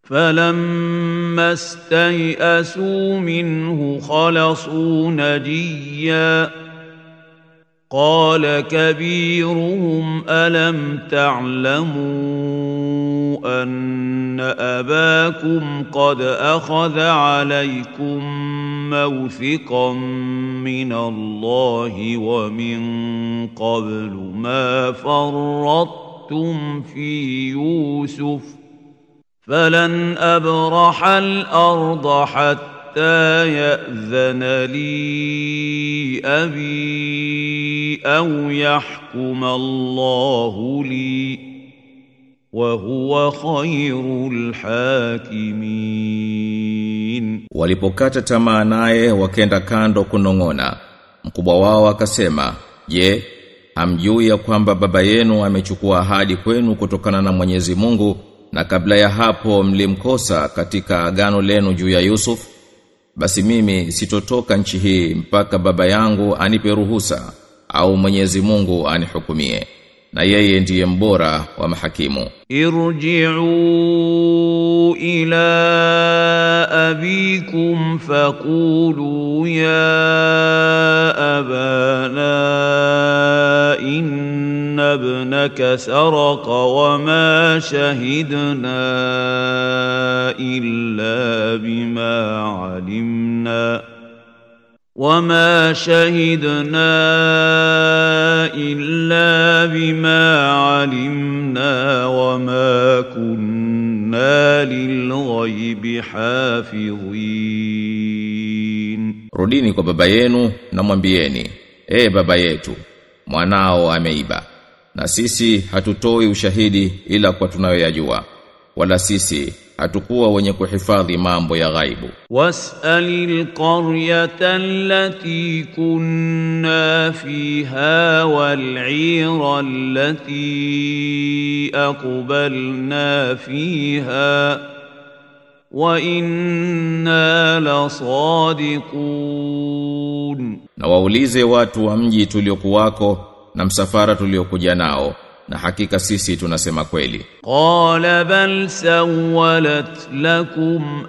فلما استيئسوا منه خلصوا نجيا قال كبيرهم الم تعلموا ان اباكم قد اخذ عليكم موثقا من الله ومن قبل ما فرطتم في يوسف فلن ابرح الارض حتى ياذن لي ابي او يحكم الله لي وهو خير الحاكمين Walipokata tamaa naye wakenda kando kunong'ona. Mkubwa wao akasema, "Je, hamjui ya kwamba baba yenu amechukua ahadi kwenu kutokana na Mwenyezi Mungu na kabla ya hapo mlimkosa katika agano lenu juu ya Yusuf? Basi mimi sitotoka nchi hii mpaka baba yangu anipe ruhusa au Mwenyezi Mungu anihukumie." Na yeye ndiye mbora wa mahakimu. ارجعوا إلى أبيكم فقولوا يا أبانا إن ابنك سرق وما شهدنا إلا بما علمنا وما شهدنا إلا بما علمنا وما كنا للغيب حافظين Rudini kwa baba yenu na mwambieni, "E baba yetu, mwanao ameiba." Na sisi hatutoi ushahidi ila kwa tunayoyajua. Wala sisi hatukuwa wenye kuhifadhi mambo ya ghaibu. واسأل القرية التي كنا فيها والعير التي أقبلنا فيها وإنا لصادقون Na waulize watu wa mji tuliokuwako na msafara tuliokuja nao, na hakika sisi tunasema kweli. قال بل سولت لكم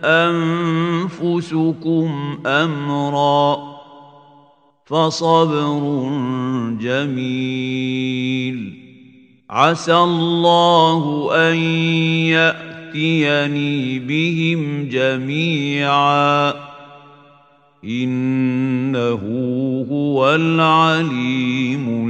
أنفسكم أمرا فصبر جميل عسى الله أن يأتيني بهم جميعا إنه هو العليم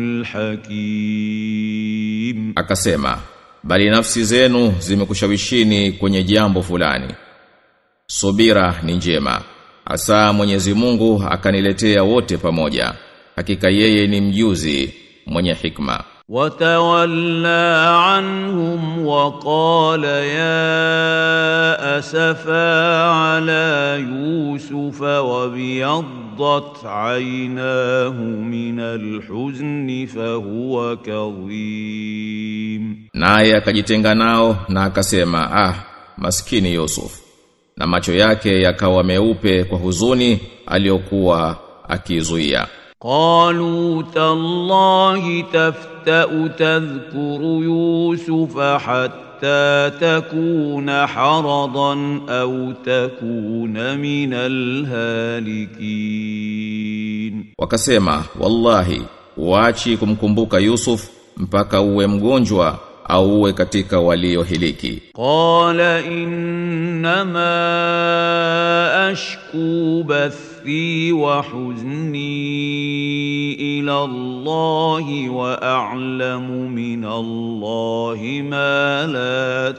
الحكيم Akasema, bali nafsi zenu zimekushawishini kwenye jambo fulani. Subira ni njema. Asa Mwenyezi Mungu akaniletea wote pamoja. Hakika yeye ni mjuzi mwenye hikma. وتولى عنهم وقال يا أسفا على يوسف وابيضت عيناه من الحزن فهو كظيم Naye akajitenga nao na akasema, "Ah, maskini Yusuf." Na macho yake yakawa meupe kwa huzuni aliyokuwa akizuia. قالوا تالله تفتأ تذكر يوسف حتى تكون حرضا أو تكون من الهالكين Wakasema, "Wallahi, uachi kumkumbuka Yusuf mpaka uwe mgonjwa au uwe katika waliohiliki." قال إنما أشكو بثي وحزني إلى الله وأعلم من الله ما لا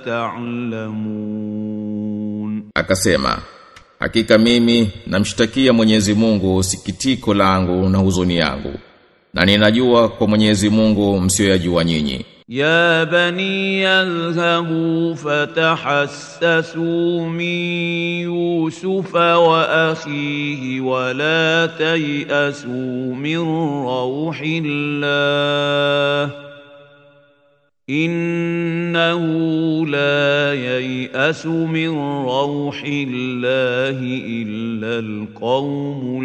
تعلمون Akasema, "Hakika mimi namshtakia Mwenyezi Mungu sikitiko langu na huzuni yangu." Na ninajua kwa Mwenyezi Mungu msioyajua nyinyi. يا بني اذهبوا فتحسسوا من يوسف واخيه ولا تياسوا من روح الله انه لا يياس من روح الله الا القوم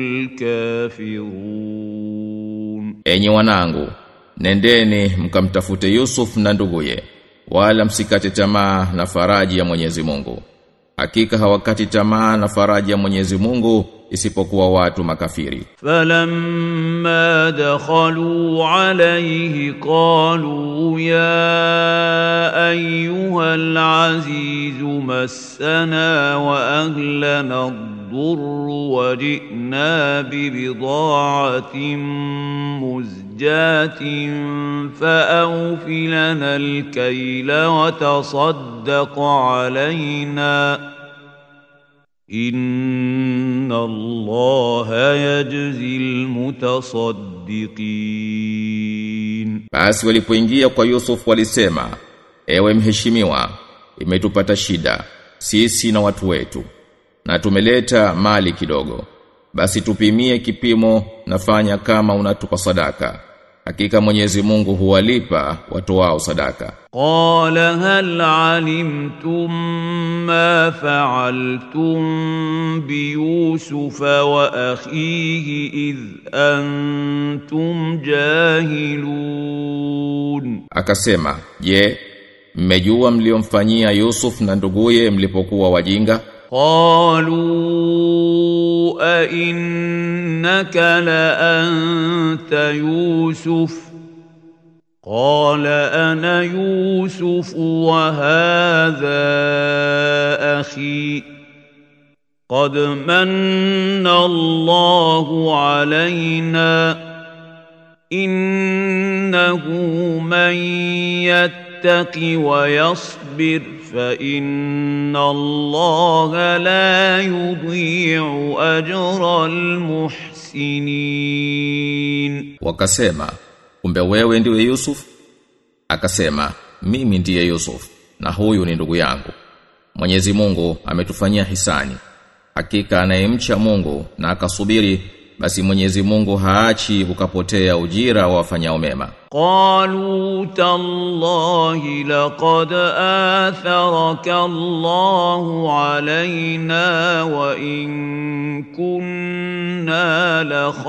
الكافرون Enyi wanangu, nendeni mkamtafute Yusuf na nduguye, wala msikate tamaa na faraji ya Mwenyezi Mungu. hakika hawakati tamaa na faraja ya Mwenyezi Mungu isipokuwa watu makafiri فلما دخلوا عليه قالوا يا ايها العزيز مسنا واهلنا الضر وجئنا ببضاعه مزجاه فاوف لنا الكيل وتصدق علينا إن الله يجزي المتصدقين Basi walipoingia kwa Yusuf walisema, ewe mheshimiwa, imetupata shida, sisi na watu wetu, na tumeleta mali kidogo. Basi tupimie kipimo nafanya kama unatupa sadaka. Hakika Mwenyezi Mungu huwalipa watu wao sadaka. قال هل علمتم ما فعلتم بيوسف وأخيه إذ أنتم جاهلون Akasema, je, mmejua mliomfanyia Yusuf na nduguye mlipokuwa wajinga? قالوا أئنك لأنت يوسف قال أنا يوسف وهذا أخي قد من الله علينا إنه من يتق ويصبر فإن الله لا يضيع أجر المحسنين Wakasema, kumbe wewe ndiwe Yusuf? Akasema, mimi ndiye Yusuf na huyu ni ndugu yangu. Mwenyezi Mungu ametufanyia hisani. Hakika anayemcha Mungu na akasubiri basi Mwenyezi Mungu haachi ukapotea ujira wa wafanyao mema. قالوا تالله لقد آثرك الله علينا وإن كنا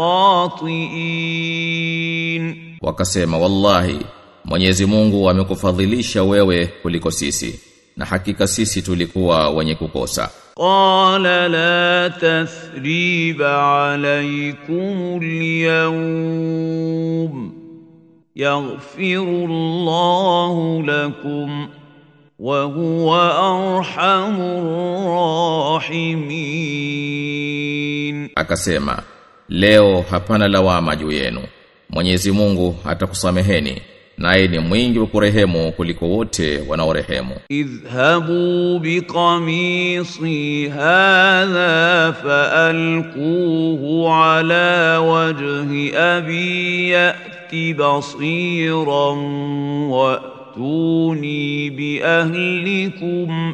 لخاطئين Wakasema wallahi Mwenyezi Mungu amekufadhilisha wewe kuliko sisi na hakika sisi tulikuwa wenye kukosa. قال لا تثريب عليكم اليوم يغفر الله لكم وهو أرحم الراحمين Akasema, leo hapana lawama juu yenu. Mwenyezi Mungu atakusameheni, naye ni mwingi wa kurehemu kuliko wote wanaorehemu. اذهبوا بقميصي هذا فألقوه على وجه أبي يأت بصيرا وأتوني بأهلكم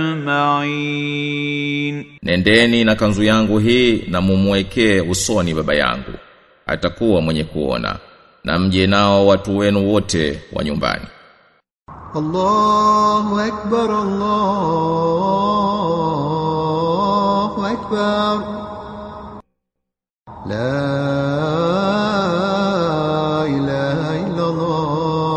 أجمعين Nendeni na kanzu yangu hii na mumwekee usoni baba yangu. Atakuwa mwenye kuona. Na mje nao watu wenu wote wa nyumbani. الله أكبر الله أكبر لا إله إلا الله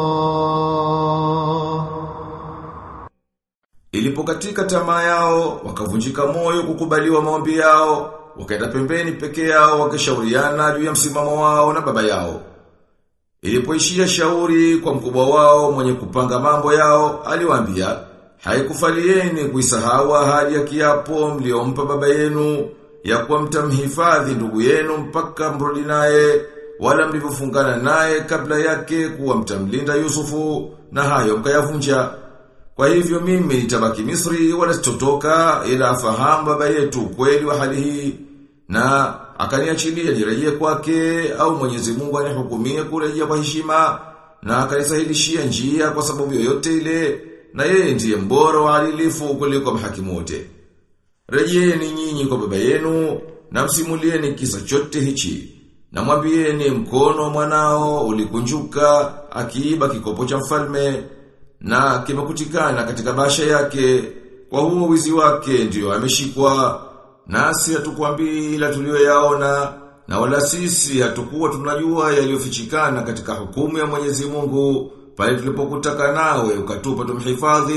Ilipokatika tamaa yao, wakavunjika moyo kukubaliwa maombi yao, wakaenda pembeni peke yao wakishauriana juu ya msimamo wao na baba yao. Ilipoishia shauri kwa mkubwa wao mwenye kupanga mambo yao, aliwaambia, haikufalieni kuisahau ahadi ya kiapo mliompa baba yenu ya kuwa mtamhifadhi ndugu yenu mpaka mrudi naye wala mlivyofungana naye kabla yake kuwa mtamlinda Yusufu na hayo mkayavunja. Kwa hivyo mimi nitabaki Misri wala sitotoka ila afahamu baba yetu kweli wa hali hii na akaniachilia nirejee kwake au Mwenyezi Mungu anihukumie kurejea kwa heshima na akanisahilishia njia kwa sababu yoyote ile na yeye ndiye mbora wa adilifu kuliko mahakimu wote. Rejeeni nyinyi kwa baba yenu na msimulieni kisa chote hichi. Na mwambieni mkono mwanao ulikunjuka akiiba kikopo cha mfalme na kimekutikana katika basha yake kwa huo wizi wake ndiyo ameshikwa nasi hatukwambii ila tuliyoyaona na wala sisi hatukuwa tunajua yaliyofichikana katika hukumu ya Mwenyezi Mungu pale tulipokutaka nawe ukatupa tumhifadhi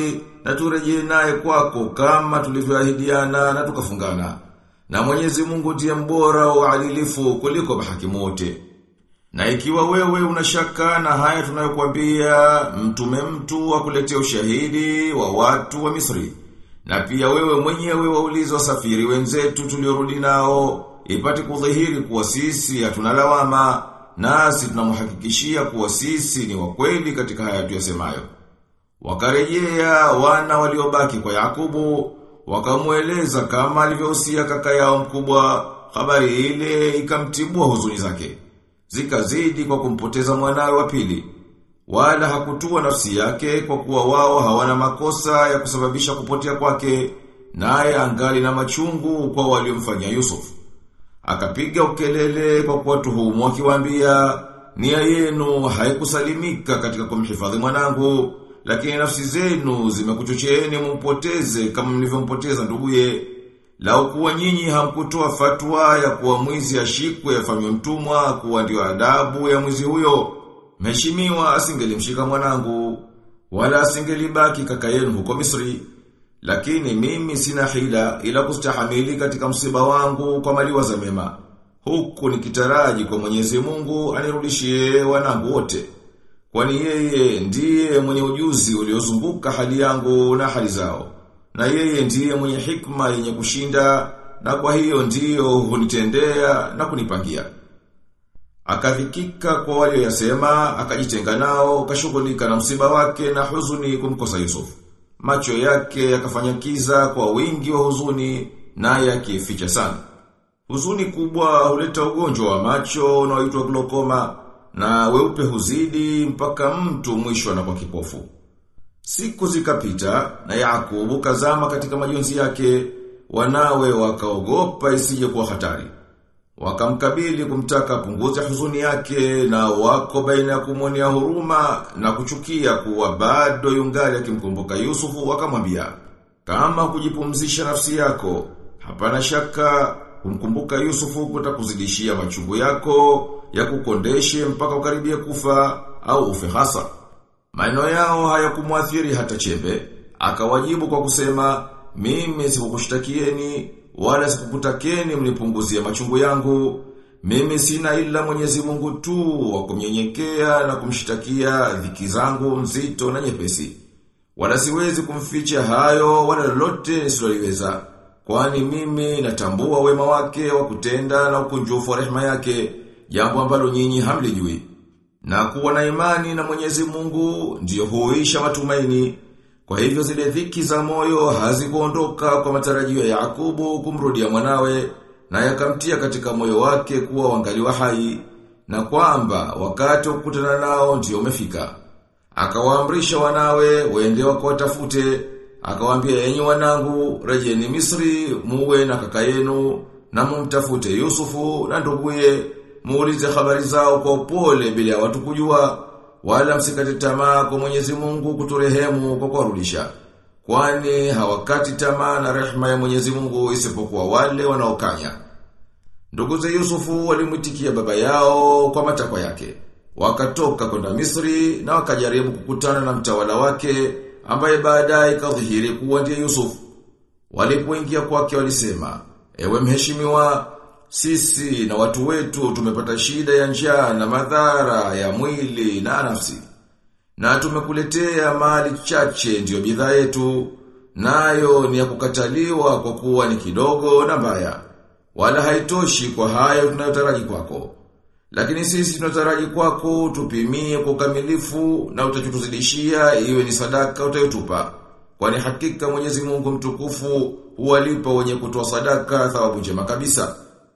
na turejee naye kwako kama tulivyoahidiana na tukafungana. Na Mwenyezi Mungu ndiye mbora wa uadilifu kuliko mahakimu wote. Na ikiwa wewe unashaka na haya tunayokuambia, mtume mtu akuletea ushahidi wa watu wa Misri. Na pia wewe mwenyewe waulize wasafiri wenzetu tuliorudi nao, ipate kudhihiri kuwa sisi hatuna lawama, nasi tunamhakikishia kuwa sisi ni wa kweli katika haya tuyasemayo. Wakarejea wana waliobaki kwa Yakubu, wakamueleza kama alivyohusia kaka yao mkubwa, habari ile ikamtibua huzuni zake. Zikazidi kwa kumpoteza mwanawe wa pili. Wala hakutua nafsi yake kwa kuwa wao hawana makosa ya kusababisha kupotea kwake, naye angali na machungu kwa waliomfanyia Yusuf. Akapiga ukelele kwa kuwatuhumu akiwaambia, nia yenu haikusalimika katika kumhifadhi mwanangu, lakini nafsi zenu zimekuchocheeni mumpoteze kama mlivyompoteza nduguye. Lau kuwa nyinyi hamkutoa fatwa ya kuwa mwizi ashikwe afanywe mtumwa kuwa ndio adabu ya mwizi huyo, mheshimiwa asingelimshika mwanangu, wala asingelibaki kaka yenu huko Misri. Lakini mimi sina hila ila kustahamili katika msiba wangu kwa maliwaza mema. Huku nikitaraji kwa Mwenyezi Mungu anirudishie wanangu wote. Kwani yeye ndiye mwenye ujuzi uliozunguka hali yangu na hali zao. Na yeye ndiye mwenye hikma yenye kushinda na kwa hiyo ndiyo hunitendea na kunipangia. Akadhikika kwa walioyasema, akajitenga nao, kashughulika na msiba wake na huzuni kumkosa Yusuf. Macho yake yakafanya kiza kwa wingi wa huzuni naye akificha sana. Huzuni kubwa huleta ugonjwa wa macho unaoitwa glaucoma na weupe huzidi mpaka mtu mwisho anakuwa kipofu. Siku zikapita na Yakubu kazama katika majonzi yake, wanawe wakaogopa isije kuwa hatari. Wakamkabili kumtaka punguze huzuni yake na wako baina ya kumwonea huruma na kuchukia kuwa bado yungali akimkumbuka Yusufu wakamwambia kama kujipumzisha nafsi yako hapana shaka kumkumbuka Yusufu kutakuzidishia machungu yako ya kukondeshe mpaka ukaribie kufa au ufe hasa. Maneno yao hayakumwathiri hata chembe, akawajibu kwa kusema, mimi sikukushtakieni wala sikukutakeni mnipunguzie machungu yangu. Mimi sina ila Mwenyezi Mungu tu wa kumnyenyekea na kumshtakia dhiki zangu nzito na nyepesi. Wala siwezi kumficha hayo wala lolote nisiloliweza. Kwani mimi natambua wema wake wa kutenda na ukunjufu wa rehema yake, jambo ambalo nyinyi hamlijui. Na kuwa na imani na Mwenyezi Mungu ndiyo huisha matumaini. Kwa hivyo zile dhiki za moyo hazikuondoka kwa matarajio ya Yakubu kumrudia mwanawe na yakamtia katika moyo wake kuwa wangali wa hai na kwamba wakati wa kukutana nao ndio umefika. Akawaamrisha wanawe waende wakawatafute, akawaambia enyi wanangu rejeni Misri muwe na kaka yenu na mumtafute Yusufu na nduguye muulize habari zao kwa upole bila ya watu kujua wala msikate tamaa kwa Mwenyezi Mungu kuturehemu kwa kuwarudisha. Kwani hawakati tamaa na rehema ya Mwenyezi Mungu isipokuwa wale wanaokanya. Ndugu za Yusufu walimwitikia baba yao kwa matakwa yake. Wakatoka kwenda Misri na wakajaribu kukutana na mtawala wake ambaye baadaye kadhihiri kuwa ndiye Yusuf. Walipoingia kwake walisema, "Ewe mheshimiwa, sisi na watu wetu tumepata shida ya njaa na madhara ya mwili na nafsi. Na tumekuletea mali chache ndiyo bidhaa yetu, nayo ni ya kukataliwa kwa kuwa ni kidogo na mbaya. Wala haitoshi kwa hayo tunayotaraji kwako. Lakini sisi tunataraji kwako tupimie kwa ukamilifu na utachotuzidishia iwe ni sadaka utayotupa. Kwani hakika Mwenyezi Mungu mtukufu huwalipa wenye kutoa sadaka thawabu njema kabisa.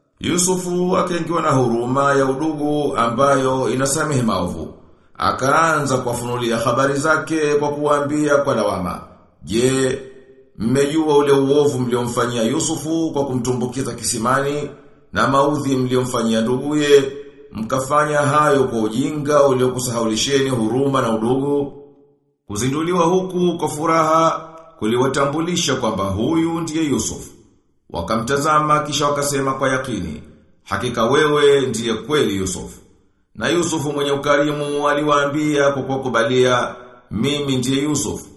Yusufu akaingiwa na huruma ya udugu ambayo inasamehe maovu. Akaanza kuwafunulia habari zake kwa kuwaambia kwa lawama. Je, mmejua ule uovu mliomfanyia Yusufu kwa kumtumbukiza kisimani na maudhi mliomfanyia nduguye, mkafanya hayo kwa ujinga uliokusahaulisheni huruma na udugu. Kuzinduliwa huku kwa furaha kuliwatambulisha kwamba huyu ndiye Yusufu. Wakamtazama kisha wakasema kwa yakini, hakika wewe ndiye kweli Yusuf. Na Yusufu mwenye ukarimu aliwaambia kwa kukubalia, mimi ndiye Yusuf.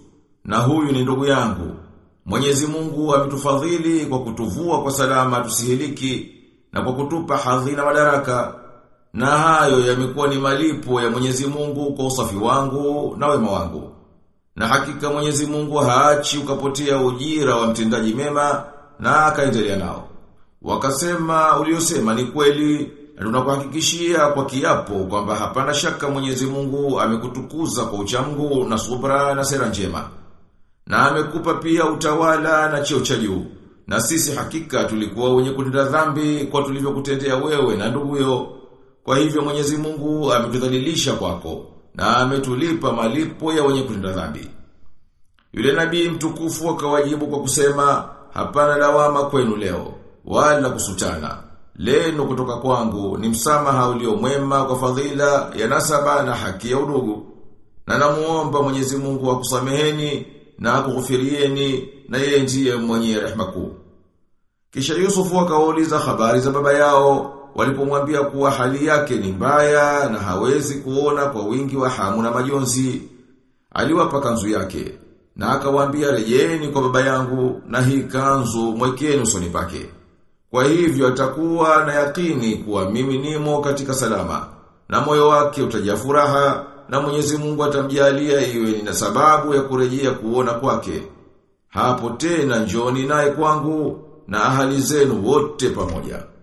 na huyu ni ndugu yangu. Mwenyezi Mungu ametufadhili kwa kutuvua kwa salama tusihiliki na kwa kutupa hadhi na madaraka. Na hayo yamekuwa ni malipo ya Mwenyezi Mungu kwa usafi wangu na wema wangu. Na hakika Mwenyezi Mungu haachi ukapotea ujira wa mtendaji mema na akaendelea nao. Wakasema uliosema ni kweli na tunakuhakikishia kwa kiapo kwamba hapana shaka Mwenyezi Mungu amekutukuza kwa uchamgu na subra na sera njema. Na amekupa pia utawala na cheo cha juu. Na sisi hakika tulikuwa wenye kutenda dhambi kwa tulivyokutendea wewe na nduguyo. Kwa hivyo Mwenyezi Mungu ametudhalilisha kwako na ametulipa malipo ya wenye kutenda dhambi. Yule nabii mtukufu akawajibu kwa kusema, hapana lawama kwenu leo, wala kusutana. Leno kutoka kwangu ni msamaha ulio mwema kwa fadhila ya nasaba na haki ya udugu. Na namuomba Mwenyezi Mungu akusameheni na akughufirieni na yeye ndiye mwenye rehema kuu. Kisha Yusufu akawauliza habari za baba yao walipomwambia kuwa hali yake ni mbaya na hawezi kuona kwa wingi wa hamu na majonzi. Aliwapa kanzu yake na akawaambia rejeni kwa baba yangu na hii kanzu mwekeni usoni pake. Kwa hivyo atakuwa na yakini kuwa mimi nimo katika salama na moyo wake utajaa furaha na Mwenyezi Mungu atamjalia iwe ni sababu ya kurejea kuona kwake. Hapo tena njoni naye kwangu na ahali zenu wote pamoja.